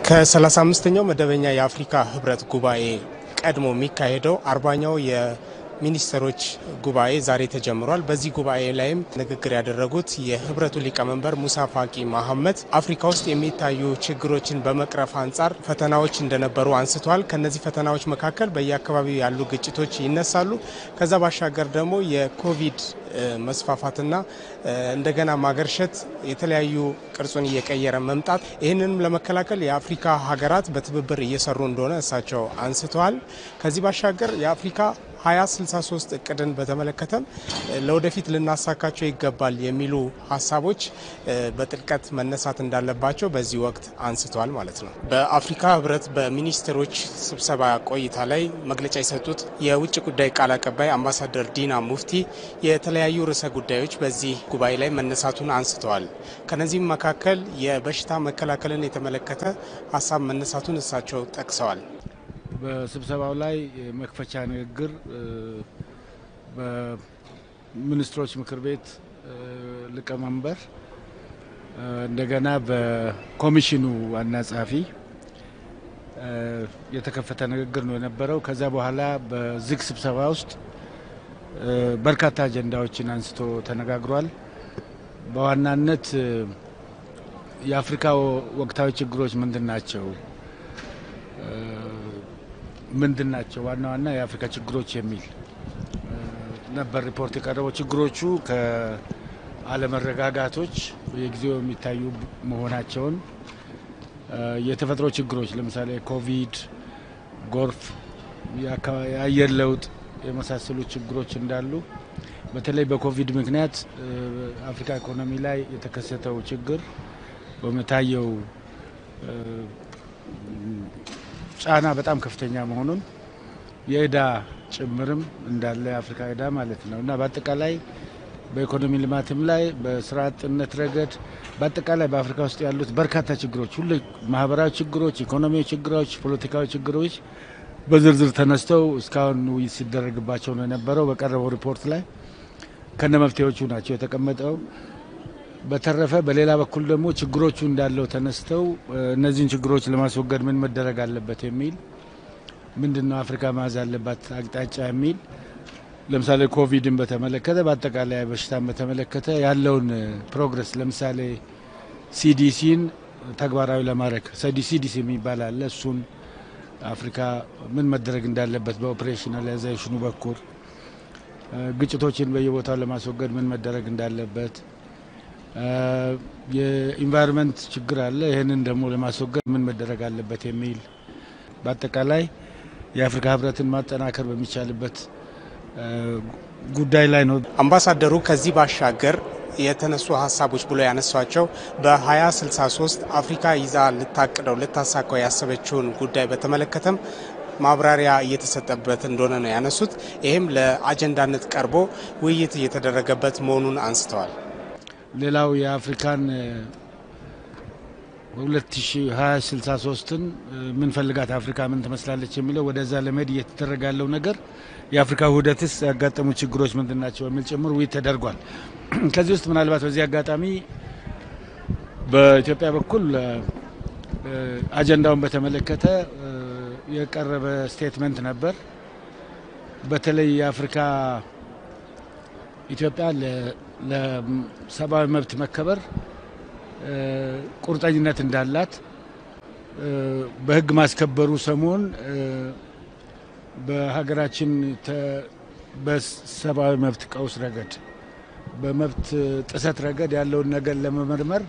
ከ35ኛው መደበኛ የአፍሪካ ህብረት ጉባኤ ቀድሞ የሚካሄደው አርባኛው የሚኒስትሮች ጉባኤ ዛሬ ተጀምሯል። በዚህ ጉባኤ ላይም ንግግር ያደረጉት የህብረቱ ሊቀመንበር ሙሳ ፋቂ መሐመድ አፍሪካ ውስጥ የሚታዩ ችግሮችን በመቅረፍ አንጻር ፈተናዎች እንደነበሩ አንስተዋል። ከነዚህ ፈተናዎች መካከል በየአካባቢው ያሉ ግጭቶች ይነሳሉ። ከዛ ባሻገር ደግሞ የኮቪድ መስፋፋትና እንደገና ማገርሸት የተለያዩ ቅርጹን እየቀየረ መምጣት ይህንንም ለመከላከል የአፍሪካ ሀገራት በትብብር እየሰሩ እንደሆነ እሳቸው አንስተዋል። ከዚህ ባሻገር የአፍሪካ 2063 እቅድን በተመለከተም ለወደፊት ልናሳካቸው ይገባል የሚሉ ሀሳቦች በጥልቀት መነሳት እንዳለባቸው በዚህ ወቅት አንስተዋል ማለት ነው። በአፍሪካ ህብረት በሚኒስትሮች ስብሰባ ቆይታ ላይ መግለጫ የሰጡት የውጭ ጉዳይ ቃል አቀባይ አምባሳደር ዲና ሙፍቲ የተለያዩ ርዕሰ ጉዳዮች በዚህ ጉባኤ ላይ መነሳቱን አንስተዋል። ከነዚህም መካከል የበሽታ መከላከልን የተመለከተ ሀሳብ መነሳቱን እሳቸው ጠቅሰዋል። በስብሰባው ላይ መክፈቻ ንግግር በሚኒስትሮች ምክር ቤት ሊቀመንበር እንደገና በኮሚሽኑ ዋና ጸሐፊ የተከፈተ ንግግር ነው የነበረው። ከዛ በኋላ በዝግ ስብሰባ ውስጥ በርካታ አጀንዳዎችን አንስቶ ተነጋግሯል። በዋናነት የአፍሪካ ወቅታዊ ችግሮች ምንድን ናቸው ምንድን ናቸው ዋና ዋና የአፍሪካ ችግሮች የሚል ነበር ሪፖርት የቀረበው። ችግሮቹ ከአለመረጋጋቶች በየጊዜው የሚታዩ መሆናቸውን፣ የተፈጥሮ ችግሮች ለምሳሌ ኮቪድ፣ ጎርፍ፣ የአየር ለውጥ የመሳሰሉ ችግሮች እንዳሉ በተለይ በኮቪድ ምክንያት አፍሪካ ኢኮኖሚ ላይ የተከሰተው ችግር በመታየው ጫና በጣም ከፍተኛ መሆኑን የእዳ ጭምርም እንዳለ የአፍሪካ እዳ ማለት ነው እና በአጠቃላይ በኢኮኖሚ ልማትም ላይ በስራ አጥነት ረገድ በአጠቃላይ በአፍሪካ ውስጥ ያሉት በርካታ ችግሮች ሁሉ ማህበራዊ ችግሮች፣ ኢኮኖሚያዊ ችግሮች፣ ፖለቲካዊ ችግሮች በዝርዝር ተነስተው እስካሁን ውይይት ሲደረግባቸው ነው የነበረው። በቀረበው ሪፖርት ላይ ከነ መፍትሄዎቹ ናቸው የተቀመጠው። በተረፈ በሌላ በኩል ደግሞ ችግሮቹ እንዳለው ተነስተው እነዚህን ችግሮች ለማስወገድ ምን መደረግ አለበት የሚል ምንድን ነው አፍሪካ መያዝ አለባት አቅጣጫ የሚል ለምሳሌ ኮቪድን በተመለከተ በአጠቃላይ በሽታን በተመለከተ ያለውን ፕሮግረስ ለምሳሌ ሲዲሲን ተግባራዊ ለማድረግ ሲዲሲ የሚባል አለ። እሱን አፍሪካ ምን መደረግ እንዳለበት በኦፕሬሽናላይዜሽኑ በኩል ግጭቶችን በየቦታው ለማስወገድ ምን መደረግ እንዳለበት የኢንቫይሮንመንት ችግር አለ። ይህንን ደግሞ ለማስወገድ ምን መደረግ አለበት የሚል በአጠቃላይ የአፍሪካ ሕብረትን ማጠናከር በሚቻልበት ጉዳይ ላይ ነው። አምባሳደሩ ከዚህ ባሻገር የተነሱ ሀሳቦች ብሎ ያነሷቸው በ2063 አፍሪካ ይዛ ልታቅደው ልታሳካው ያሰበችውን ጉዳይ በተመለከተም ማብራሪያ እየተሰጠበት እንደሆነ ነው ያነሱት። ይህም ለአጀንዳነት ቀርቦ ውይይት እየተደረገበት መሆኑን አንስተዋል። ሌላው የአፍሪካን 2063ን ምንፈልጋት አፍሪካ ምን ትመስላለች የሚለው ወደዛ ለመሄድ እየተደረገ ያለው ነገር የአፍሪካ ውህደትስ ያጋጠሙ ችግሮች ምንድን ናቸው የሚል ጭምር ውይይት ተደርጓል። ከዚህ ውስጥ ምናልባት በዚህ አጋጣሚ በኢትዮጵያ በኩል አጀንዳውን በተመለከተ የቀረበ ስቴትመንት ነበር። በተለይ የአፍሪካ ኢትዮጵያ ለሰብአዊ መብት መከበር ቁርጠኝነት እንዳላት በሕግ ማስከበሩ ሰሞን በሀገራችን በሰብአዊ መብት ቀውስ ረገድ በመብት ጥሰት ረገድ ያለውን ነገር ለመመርመር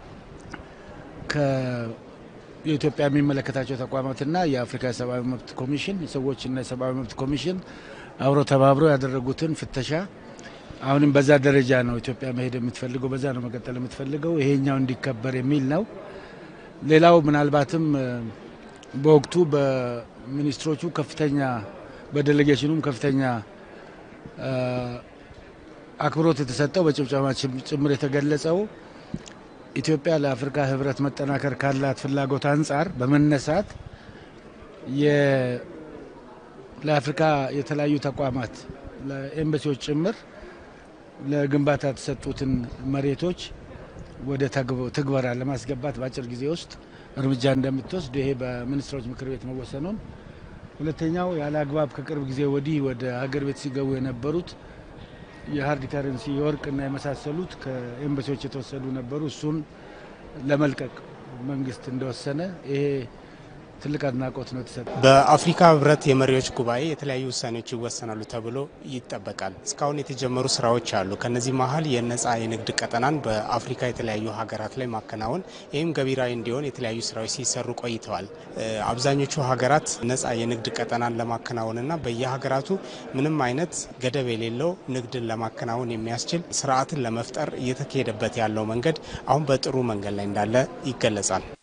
የኢትዮጵያ የሚመለከታቸው ተቋማትና የአፍሪካ የሰብአዊ መብት ኮሚሽን የሰዎችና የሰብአዊ መብት ኮሚሽን አብረው ተባብረው ያደረጉትን ፍተሻ አሁንም በዛ ደረጃ ነው ኢትዮጵያ መሄድ የምትፈልገው፣ በዛ ነው መቀጠል የምትፈልገው። ይሄኛው እንዲከበር የሚል ነው። ሌላው ምናልባትም በወቅቱ በሚኒስትሮቹ ከፍተኛ በዴሌጌሽኑም ከፍተኛ አክብሮት የተሰጠው በጭብጨባ ጭምር የተገለጸው ኢትዮጵያ ለአፍሪካ ሕብረት መጠናከር ካላት ፍላጎት አንጻር በመነሳት ለአፍሪካ የተለያዩ ተቋማት ለኤምባሲዎች ጭምር ለግንባታ የተሰጡትን መሬቶች ወደ ትግበራ ለማስገባት በአጭር ጊዜ ውስጥ እርምጃ እንደምትወስድ ይሄ በሚኒስትሮች ምክር ቤት መወሰኑን፣ ሁለተኛው ያለ አግባብ ከቅርብ ጊዜ ወዲህ ወደ ሀገር ቤት ሲገቡ የነበሩት የሀርድ ከረንሲ የወርቅና የመሳሰሉት ከኤምባሲዎች የተወሰዱ ነበሩ። እሱን ለመልቀቅ መንግስት እንደወሰነ ይሄ ትልቅ አድናቆት ነው የተሰጠ። በአፍሪካ ህብረት የመሪዎች ጉባኤ የተለያዩ ውሳኔዎች ይወሰናሉ ተብሎ ይጠበቃል። እስካሁን የተጀመሩ ስራዎች አሉ። ከነዚህ መሀል የነጻ የንግድ ቀጠናን በአፍሪካ የተለያዩ ሀገራት ላይ ማከናወን፣ ይህም ገቢራዊ እንዲሆን የተለያዩ ስራዎች ሲሰሩ ቆይተዋል። አብዛኞቹ ሀገራት ነጻ የንግድ ቀጠናን ለማከናወንና በየሀገራቱ ምንም አይነት ገደብ የሌለው ንግድን ለማከናወን የሚያስችል ስርዓትን ለመፍጠር እየተካሄደበት ያለው መንገድ አሁን በጥሩ መንገድ ላይ እንዳለ ይገለጻል።